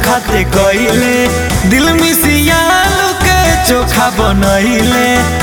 धोखा दे गईले दिल मिसियालू के चोखा बनैले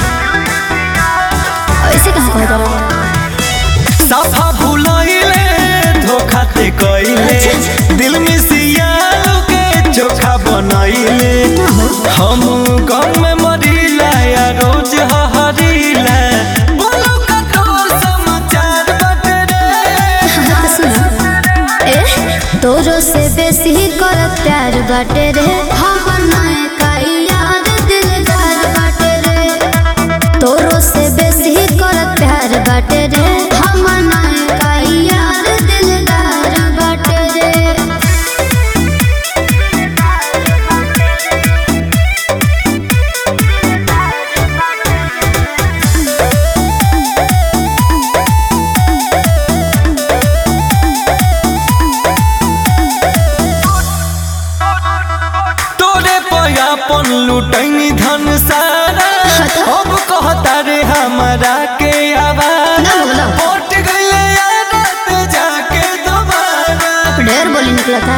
ऐसे कहाँ कहता रहा साफा भूलैले धोखा दे गईले दिल मिसियालू के चोखा बनैले हम गम में मरीला या रोज हहरीला बोलो कठोर समाचार बटे रे सुना ए तोरो से बेसी कर प्यार बाटे रे हमर नए का याद दिलदार बाटे रे तोरो से बेसी कर प्यार बाटे रे हमर नए का याद दिलदार बाटे रे तोरे पयापन लुटैनी धन सारा अब कहता रे हमरा के आवारा ना बोला। पट गईले आदत जाके दोबारा ढेर बोली निकला था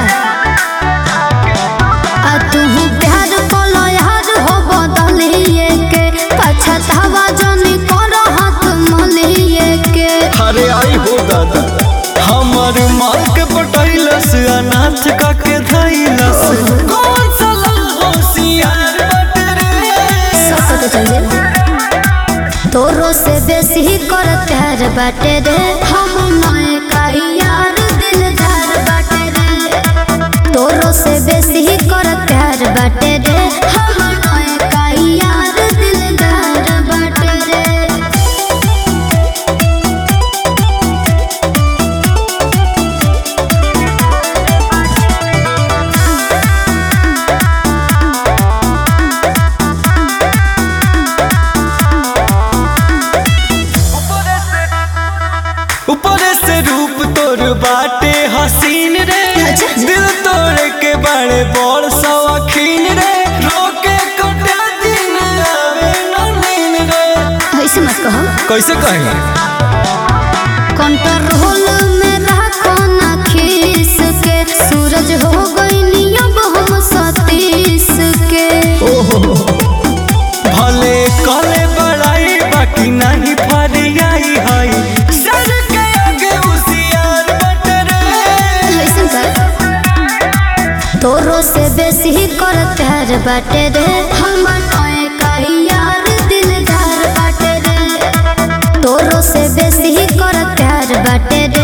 आ तू प्यार बोलो यार हो बदलिए के पछतावा जनी करो हाथ मलिए के अरे आई हो दादा हमर माल के पटैलस अनाथ का के धैलस कौन सा होशियार बट रे सब पता चल गया तोरो से बेसी कर प्यार बाटे रे हम नए का यार दिलदार बाटे रे तोरो से बेसी कर प्यार बाटे रे हम नए का यार दिलदार बाटे रे ऊपर से रूप तोर बाटे हसीन रे अच्छा। दिल तोड़ के बड़े बड़ सवाखीन रे रोके कटा दिन आवे न नींद रे ऐसे मत कहो कैसे कहेंगे कंट्रोल में रखो ना खीस के सूरज हो गई नियम हम सतीश के भले कले बड़ाई बाकी नहीं फरियाई हई सर के आगे उसियार बट रे ऐसे कर तोरो से बेसी कर प्यार बाटे रे हमर नए का यार दिलदार बाटे रे तोरो से बेसी कर प्यार बाटे